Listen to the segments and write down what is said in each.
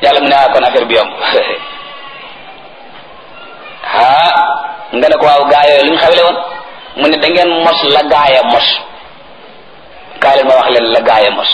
yàlla mu ne ah kon affaire bi yomb ah nga ne ko waaw gaa yooyu lu ñu xawle woon mu ne da ngeen mos la gaaya mos kaay leen ma wax leen la gaaya mos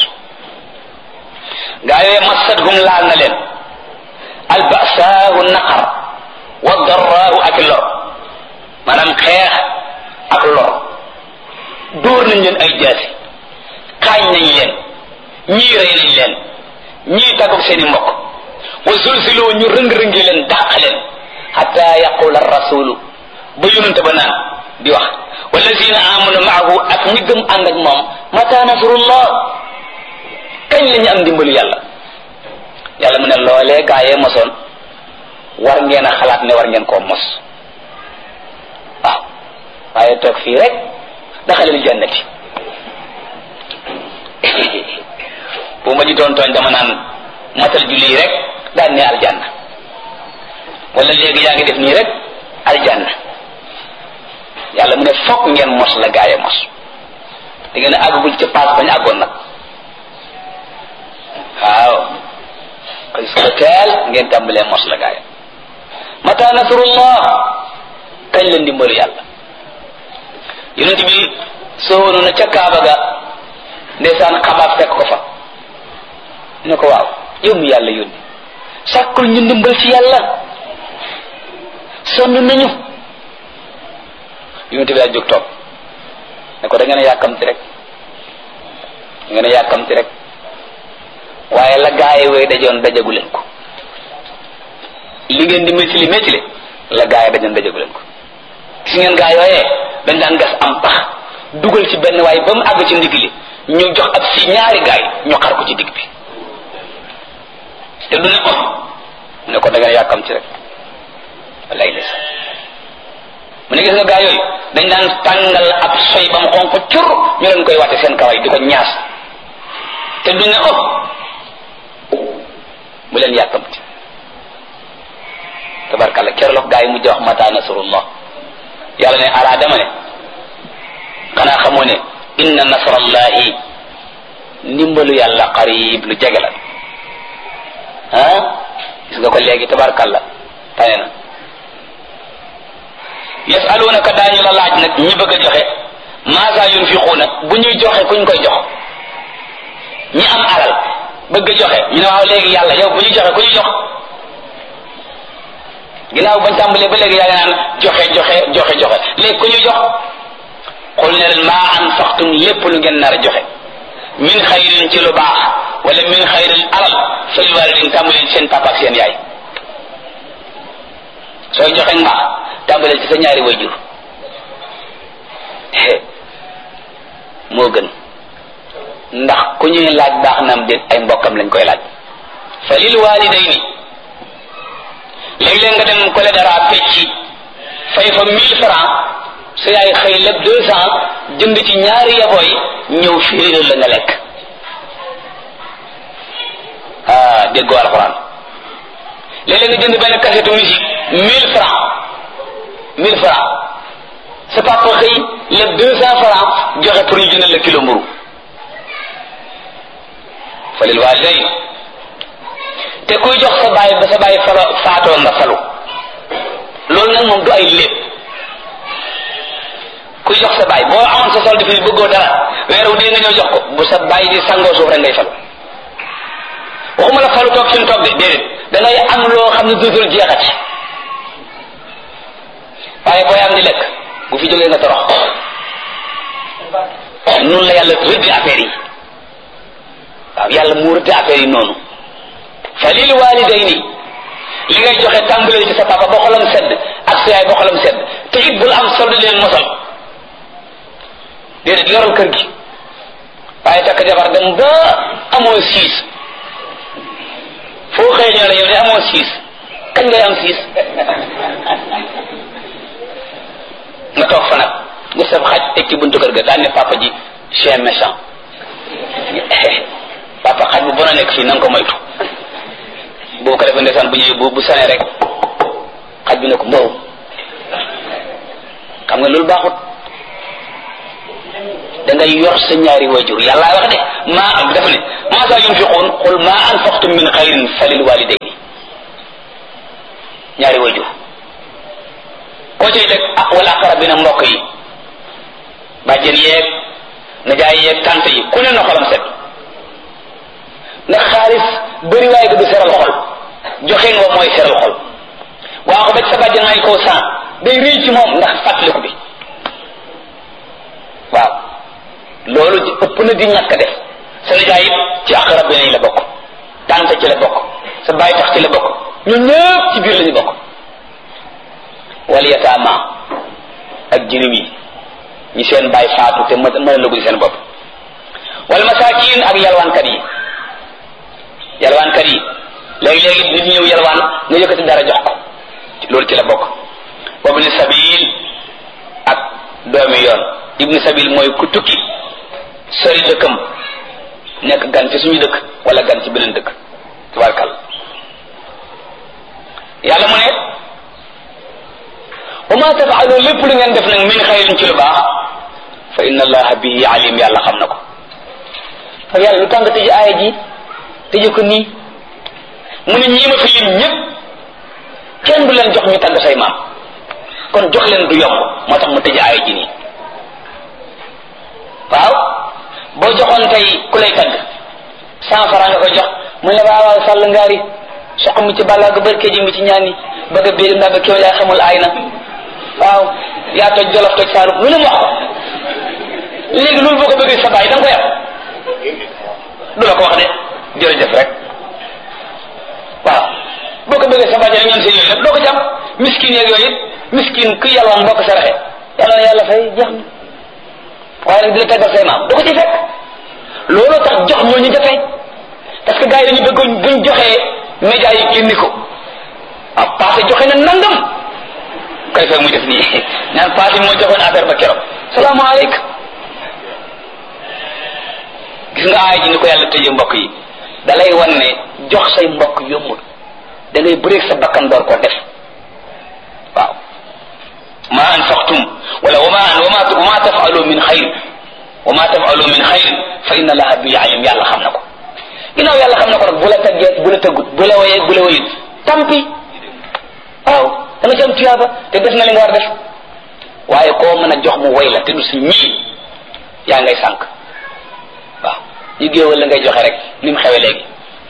gaa yooyu massatuhum laal na leen albasaahu naqar wa darraahu ak lor maanaam xeex ak lor dóor nañ leen ay jaasi xaañ nañ leen ñii rey nañ leen ñii tàggoog seen i mbokk wa zulziloo ñu rëng-rëngi leen dàq leen xata yaqula rasulu ba yonente ba naan di wax wallazina amanu maahu ak ñi gëm ànd ak moom mata nasrullah kañ la ñu am ndimbalu yàlla yàlla mu ne loolee gaa yee mosoon war ngeen a xalaat ne war ngeen koo mos waaw waaye toog fii rek daxalil jannati bu ma ji doon tooñ dama naan matal julli rek daan ne aljanna wala léegi yaa ngi def nii rek aljanna yàlla mu ne fokk ngeen mos la gaaye mos di ngeen àggagul ca paas bañ àggoon nag waaw kon suba teel ngeen tàmbalee mos la gaaye mata nasrullah kañ la ndimbalu yàlla yonent bi soowoonu na ca kaaba ga ndeysaan xabaab fekk ko fa ne ko waaw yow mi yàlla yónni sàkkul ñu ndimbal ci yàlla sonn nañu yonent bi daa jóg toog ne ko da ngeen a yàkkamti rek da ngeen a yàkkamti rek waaye la gaaye wooy dajoon dajagu leen ko li ngeen di métti li métti li la gaaye dajoon dajagu leen ko gis ngeen gaa yooyee dañ daan gas am pax dugal ci benn waaye ba mu àgg ci ndigg li ñu jox ab si ñaari gaay ñu xar ko ci digg bi te du ne oh ne ko da ngeen yàkkam ci rek wallaay des mu ne gis nga gaa yooyu dañ daan tàngal ab soy ba mu xonq cur ñu leen koy wàtte seen kaway di ko ñaas te du ne oh bu leen yàkkam ci tabarkalla keroog gaa yi mujj wax mata nasrullah yàlla ne alaa dama ne xanaa xamoo ne inna nasrallahi ndimbalu yàlla qarib lu jege la ah gis nga ko léegi tabarkalla tane na yasalunaka daañu la laaj nag ñi bëgg a joxe maasa yunfiquuna bu ñuy joxe kuñ koy jox ñi am alal bëgg a joxe ñu ne waaw léegi yàlla yow bu ñuy joxe ku ñu jox ginnaaw bañ tàmbalee ba léegi yaa ngi naan joxe joxe joxe joxe léegi ku ñu jox xul ne leen maa anfaqtum lépp lu ngeen nar a joxe min xayrin ci lu baax wala min xayrin alal fil walidin tàmbaleen seen papa ak seen yaay sooy joxe mbaax tàmbalee ci sa ñaari wayjur moo gën ndax ku ñuy laaj baax nam déet ay mbokkam lañ koy laaj fa lil walidayni léeg-léeg nga dem kole dara fecci fay fa mille francs sa yaay xëy lépp deux cent jënd ci ñaari yaboy ñëw firiral la nga lekk ah déggoo alxuraan léeg-léeg nga jënd benn cassette musique mille francs mille francs sa papa xëy lépp deux cent francs joxe pour ñu jëndal la kilo mburu fa lil walidayn te kuy jox sa baay ba sa baay falo faatoo nga falu loolu nag moom du ay lépp kuy jox sa baay boo amoon sa solde fii bëggoo dara weeru dee nga ñëw jox ko bu sa baay di sangoo suuf rek ngay falu waxuma la falu toog fi mu toog de déedéet da ngay am loo xam ne dootul jeexati waaye booy am di lekk bu fi jógee nga torox noonu la yàlla rëddi affaire yi waaw yàlla mu rëddi affaire yi noonu fa lil walidayni li ngay joxe tàmbalee ci sa papa ba xolam sedd ak sa yaay ba xolam sedd te it bul am solde leen mosal déedéet yoral kër gi waaye takk jabar dem ba amoo siis foo xëy ñoo la yow de amoo siis kañ ngay am siis nga toog fa nag nga sab xaj teg ci buntu kër ga daan ne papa ji chien méchant papa xaj bu bon a nekk fii na nga ko moytu boo ko defee ndeysaan bu ñëwee bu bu sanee rek xaj bi ne ko mbow xam nga loolu baaxut da ngay yor sa ñaari wajur yàlla wax de maa am dafa ne maa saa yunfiquun qul maa anfaqtum min xayrin falil walidayn ñaari wayjur koo cay teg ah wala aqrabina mbokk yi bàjjen yeeg najaay yeeg tante yi ku ne na xolam set ndax xaalis bëri waaye du seral xol joxe nga mooy seral xol waa ko ba ci sa bàjjen may koo san day rëy ci moom ndax fàttaliku bi waaw loolu ci ëpp na di ñàkk def sa nijaay it ci aqrabina yi la bokk tante ci la bokk sa baay tax ci la bokk ñun ñëpp ci biir la ñu bokk wal yataama ak jirim yi ñi seen baay faatu te mën mën a lëgul seen bopp wal masaakin ak yalwaankat yi yalwaankat yi léegi-léegi nit ñëw yalwaan nga yëkkati dara jox ko loolu ci la bokk wabni sabil ak doomi yoon ibni sabil mooy ku tukki sori dëkkam nekk gan ci suñu dëkk wala gan ci beneen dëkk tubaarkal yàlla mu ne wa ma tafaalu lépp lu ngeen def nag min xayrin ci lu baax fa inna allaha bihi alim yàlla xam na ko ak yàlla lu tàng tëj aaya ji tëje ko nii mu ne ñii ma fi lim ñëpp kenn du leen jox ñu tàgg say maam kon jox leen du yomb moo tax mu tëj aaya ji nii waaw boo joxoon tey ku lay tagg cent franc nga koy jox mu ne waaw waaw sàll ngaari soq mi ci bàllaa ga bërkee ji mi ci ñaani bëgg a biir ndax ba kéw yaa xamul aay na waaw yaa toj jolof toj saalum lu ne mu wax ko léegi loolu boo ko bëggee sa baay da nga ko yab du la ko wax de jërëjëf rek waaw boo ko bëggee sa baay ñoom seen yooyu nag doo ko ci am miskin yeeg yooyu miskin ku yàlwaan boo ko saraxe yàlla na yàlla fay jeex na waaye nag di la taggal say maam du ko ci fekk looloo tax jox moo ñu jafe parce que gars yi dañu bëgg buñ joxee média yi génni ko ah passé joxe na nangam koy fekk muy def nii ñaan passé moo joxoon affaire ba keroog salaamaaleykum gis nga aay ji ni ko yàlla tëjee mbokk yi da lay wan ne jox say mbokk yombul da ngay bëreeg sa bakkan door koo def waaw ma anfaqtum wala wama wama wama tafalu min xayr wama tafalu min xayr fa inna allaha bi alim yàlla xam na ko ginnaaw yàlla xam na ko nag bu la tëggee bu la tëggut bu la woyee bu la woyut tampi waaw da nga ci am tuyaaba te def na li nga war def waaye koo mën a jox mu woy la te du si ñii yaa ngay sànq waaw ñu géewal la ngay joxe rek ni mu xewe léegi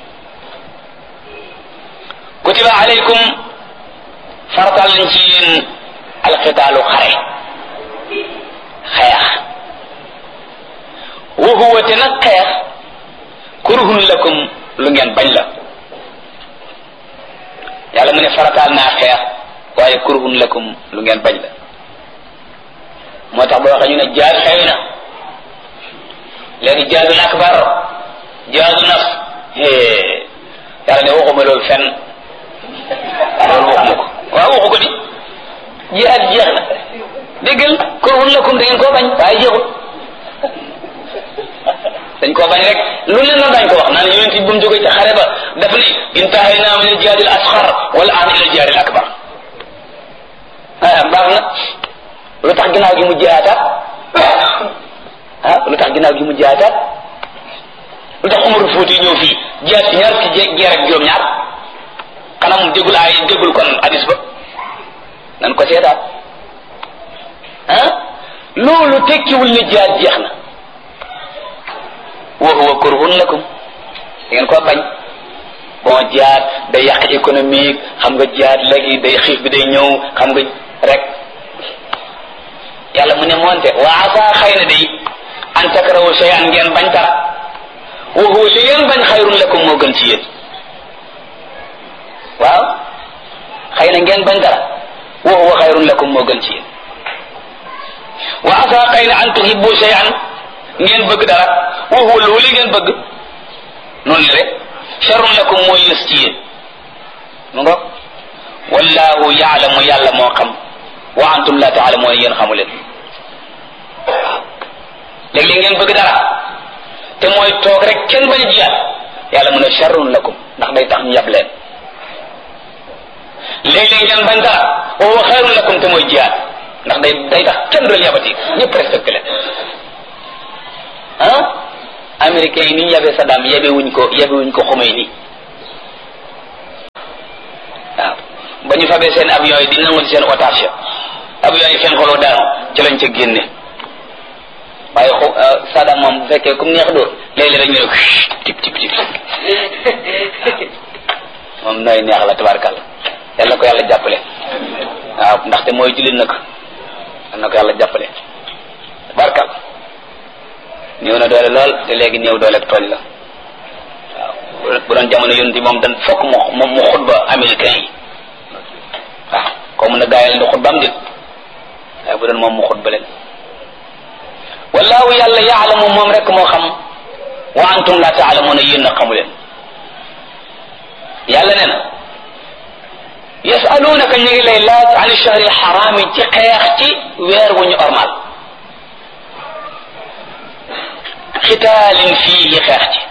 kutiba alaykum faratal lañ ci yéen alqitaalu xare xeex wa huwa te nag xeex kurhun lakum lu ngeen bañ la yàlla mu ne farataal naa xeex waaye kurhun lakum lu ngeen bañ la moo tax boo waxee ñu ne jaad xew na léegi jaadul akbar jaadu naf yàlla ne waxuma loolu fenn loolu waxuma ko waaw waxu ko di jihaad jeex na déggal kurhun lakum da ngeen koo bañ waaye jeexul dañ koo bañ rek lu leen na dañ ko wax naan yonent bi bu mu jógee ci xare ba daf ni intahayna min al-jihaad al-asghar wal aan ila al-jihaad al-akbar ah baax na lu tax ginnaaw gi mu jihaataat ah lu tax ginnaaw gi mu jihaataat lu tax Umar Fuuti ñëw fii jihaat ci ñaar ci jeer ak juróom-ñaar xanaa mu déggul ay déggul kon hadis ba nan ko seetaat ah loolu tekkiwul ne jihaat jeex na wa huwa kurhun lakum da ngeen koo bañ bon jihaad day yàq économique xam nga jihaad léegi day xiif bi day ñëw xam nga rek yàlla mu ne moonte wa asa xëy na day an takrahu shay'an ngeen bañ dara wa huwa li ngeen bañ xayrun lakum moo gën ci yéen waaw xëy na ngeen bañ dara wa huwa xayrun lakum moo gën ci yéen wa asa xëy na an tuhibbu shay'an ngeen bëgg dara wa huwa loolu ngeen bëgg noonu la rek sharrun lakum mooy yës ci yéen mu nga wallahu yaalamu yàlla moo xam wa antum la taalamuuna yéen xamu leen waaw léeg-léeg ngeen bëgg dara te mooy toog rek kenn bañ a jiyaat yàlla mu ne sharrun lakum ndax day tax ñu yab leen léeg-léeg ngeen bañ dara wa huwa xayrun lakum te mooy jiyaat ndax day day tax kenn du leen yabati ñëpp respecté leen ah américains yi ni ñu yabee Saddam yabe wuñ ko yabe wuñ ko xomee nii waaw ba ñu fabee seen avion yi di nangu ci seen otage ya avion yi fen xoloo daanu ci lañ ca génne waaye xu Saddam moom bu fekkee comme neex dóor léeg-léeg rek ñu ne tip tip tip moom nooy neex la tabarkàlla yal na ko yàlla jàppale waaw ndaxte mooy jullit nag yal na ko yàlla jàppale tabarkàlla néew na doole lool te léegi néew doole ak tooñ la waaw bu doon jamono yonent moom dan fokk mu moom mu xutba américain yi waaw comme na gaa yi leen di xutba am dit waaye bu doon moom mu xutba leen wallahu yàlla yaalamu moom rek moo xam wa antum la taalamuuna yéen a xamu leen yàlla nee na yasalunaka ñu ngi lay laaj an shahri alxaraami ci xeex ci weer wu ñu ormal xitaalin fii xeex ci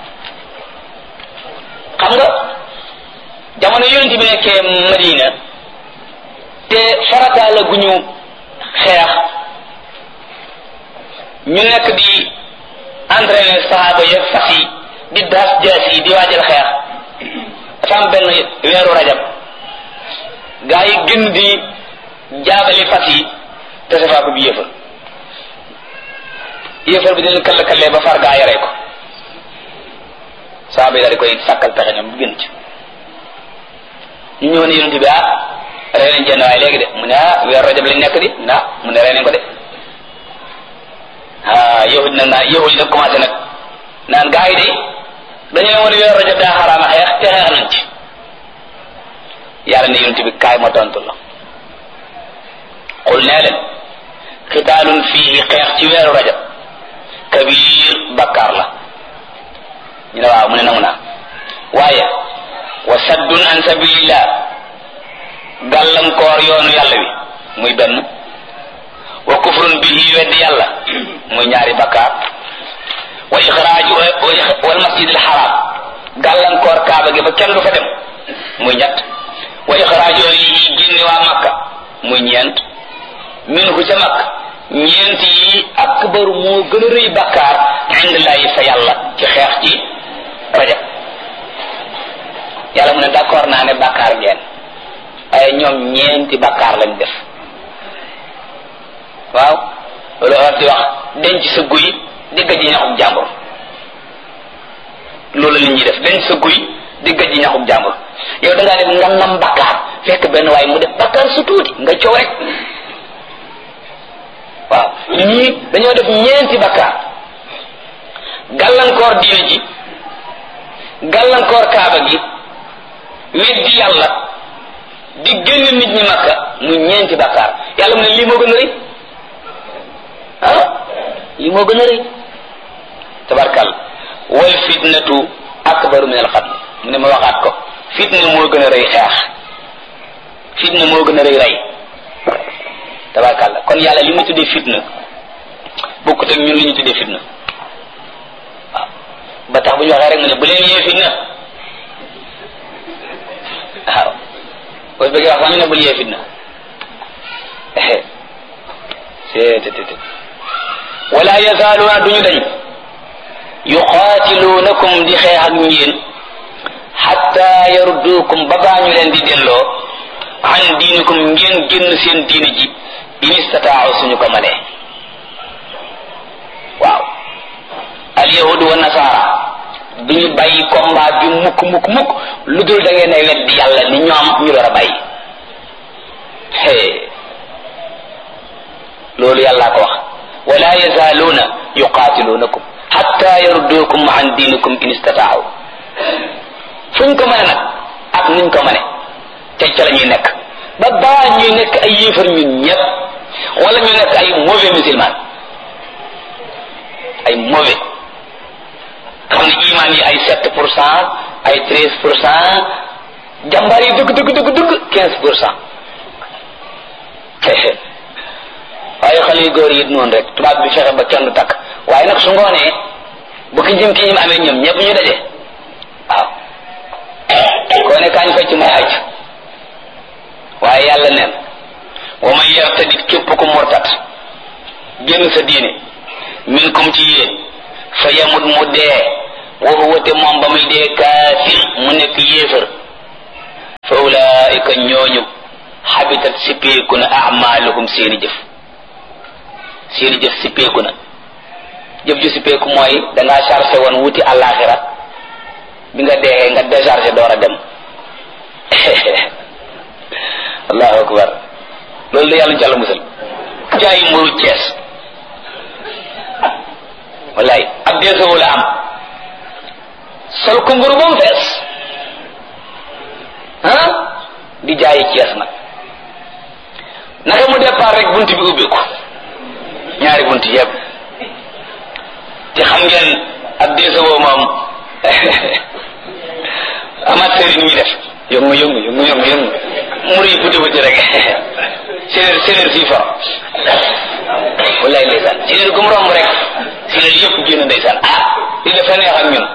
xam nga jamono yonent bi nekkee Madina te farataal la gu ñu xeex ñu nekk di entraîner sahaaba ya fas yi di daas jaas yi di waajal xeex dafa am benn weeru rajab gaa yi gën di jaabali fas yi te safaa ko bi yëfal yëfal bi dina kall kallee ba far gaa yi rey ko sahaaba yi daal di koy sàkkal pexe ñoom gën ci ñu ñëw ne yonent bi ah rey nañ jenn waaye léegi de mu ne ah weeru rajab lañ nekk di na mu ne rey nañ ko de ah yahud nag naa yahud nag commencé nag naan gaa yi de dañu ne woon weeru rajab daa xaraama xeex te xeex nañ ci yàlla ne yonent bi kaay ma tontu la xul nee leen xitaalun fii xeex ci weeru rajab kabir bakkaar la ñu ne waaw mu ne nangu naa waaye wa saddun an sabilillah gàllankoor yoonu yàlla wi muy benn wa kufrun bihi weddi yàlla muy ñaari bakkaar wa ixraaju wal masjid al haram gàllankoor kaaba gi ba kenn du fa dem muy ñett wa ixraaju yi génne waa makka muy ñeent min hu ca makka ñeent yi akbaru moo gën a rëy bakkaar indillahi fa yàlla ci xeex ci rajab yàlla mu ne d'accord naa ne bakkaar ngeen ay ñoom ñeenti bakkaar lañ def waaw loolu war di wax denc sa guy digga ji ñaxub jàmbur loolu la nit ñi def denc sa guy digga ji ñaxub jàmbur yow da ngaa def ngannam bakkaar fekk benn waaye mu def bakkaar su tuuti nga coow rek waaw ñii dañoo def ñeenti bakkaar gàllankoor diine ji gàllankoor kaaba gi weddi yàlla di génn nit ñi makka mu ñeenti bakkaar yàlla mu ne lii moo gën a rëy ah lii moo gën a rëy tabarkal wal fitnatu akbaru min al qatl mu ne ma waxaat ko fitna moo gën a rëy xeex fitna moo gën a rëy rey tabarkal kon yàlla li mu tuddee fitna bokkut ak ñun li ñu tuddee fitna waaw ba tax bu ñu waxee rek mu ne bu leen yee fitna waaw boo bëggee wax sax ñu ne bul yee fitna seetetet wala yazaaluuna duñu dañ yuqaatiluunakum di xeex ak ñeen xatta yarudduukum ba baa ñu leen di delloo an diinikum ngeen génn seen diini ji in istataaw suñu ko manee waaw alyahudu wa nasaara duñu bàyyi combat bi mukk mukk mukk lu dul da ngeen ay weddi yàlla ni ñoom ñu door a bàyyi hee loolu yàllaa ko wax wala yazaaluuna yuqaatiluunakum xatta yarudduukum an diinikum in istataaw fuñ ko mane nag ak nuñ ko mane te ca la ñuy nekk ba baa ñuy nekk ay yéefar ñun ñëpp wala ñu nekk ay mauvais musulman ay mauvais xam ne iman yi ay sept pour cent ay treize pour cent jàmbaar yi dëgg dëgg dëgg dëgg quinze pour cent waaye xale yu góor yi it noonu rek tubaab bi fexe ba kenn du takk waaye nag su ngoonee bu ki jëm ki ñim amee ñoom ñëpp ñu daje waaw koo ne kaañ fecc may aj waaye yàlla neen wa man yartadit képp ku murtat génn sa diine min kum ci yéen fa yamut mu dee wa huwa te moom ba muy dee kaafir mu nekk yéefar fa ulaika ñooñu xabitat sippeeku na amaluhum seeni jëf seeni jëf sippeeku na jëf ju sippeeku mooy dangaa chargé woon wuti àllaaxira bi nga dee nga déchargé door a dem allahu akbar loolu la yàlla jàll musal jaayi mburu cees wallaay ab deesoo la am sol ko mburu ba mu fees ah di jaayi cees nag naka mu départ rek bunt bi ubbeeku ñaari bunt yëpp te xam ngeen ab deesoo moom amateur yi ni ñuy def yëngu yëngu yëngu yëngu yëngu mur yi buti buti rek séeréer séeréer fii fa wallaay ndeysaan séeréer gu mu romb rek séeréer yëpp génn ndeysaan ah li dafa neex ak ñun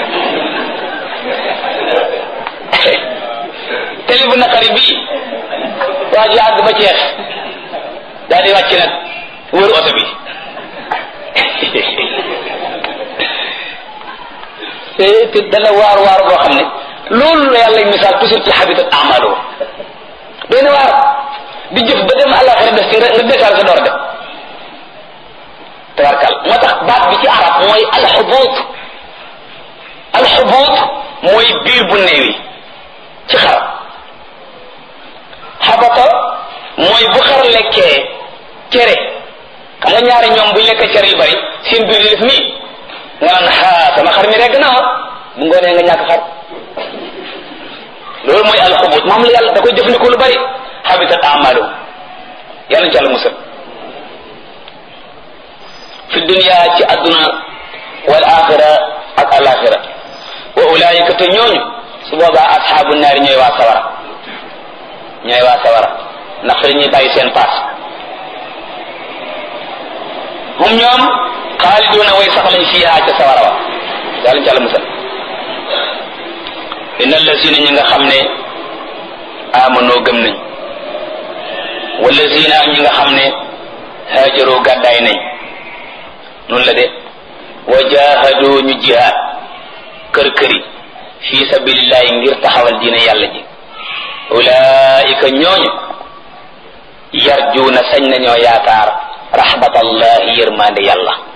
télé bu naqari bii waa ji àgg ba ceex daal di wàcc nag wër oto bi te dana waar waar boo xam ne loolu la yàlla misaal toujours ci habitat amalo doy na waar di jëf ba dem àllaxira def ci nga décharge sa door dem tabarkal moo tax baat bi ci arab mooy alxubuut alxubuut mooy biir bu néewi ci xar xabata mooy bu xar lekkee cere xam nga ñaari ñoom buñ lekkee cere yu bari seen biir di def nii nga naan xaa sama xar mi regg na bu ngoonee nga ñàkk xar loolu mooy alxubut moom la yàlla da koy jëfandikoo lu bari habitat amalu yàlla ci yàlla musal fi dunia ci àdduna wal axira ak alaxira wa ulaayika te ñooñu su boobaa asxaabu naari ñooy waa sawara ñooy waa sawara ndax fi ñuy bàyyi seen paas hum ñoom xaaliduuna way sax lañ fiihaa ca sawara wa yàlla ci yàlla musal inna allazina ñi nga xam ne amanoo gëm nañ wallazina ñi nga xam ne haajaroo gàddaay nañ noonu la de wa jahadu ñu jihaad kër këri fi sabilillahi ngir taxawal diine yàlla ji ulaika ñooñu yarjuuna sañ nañoo yaakaar rahmatallahi yërmande yàlla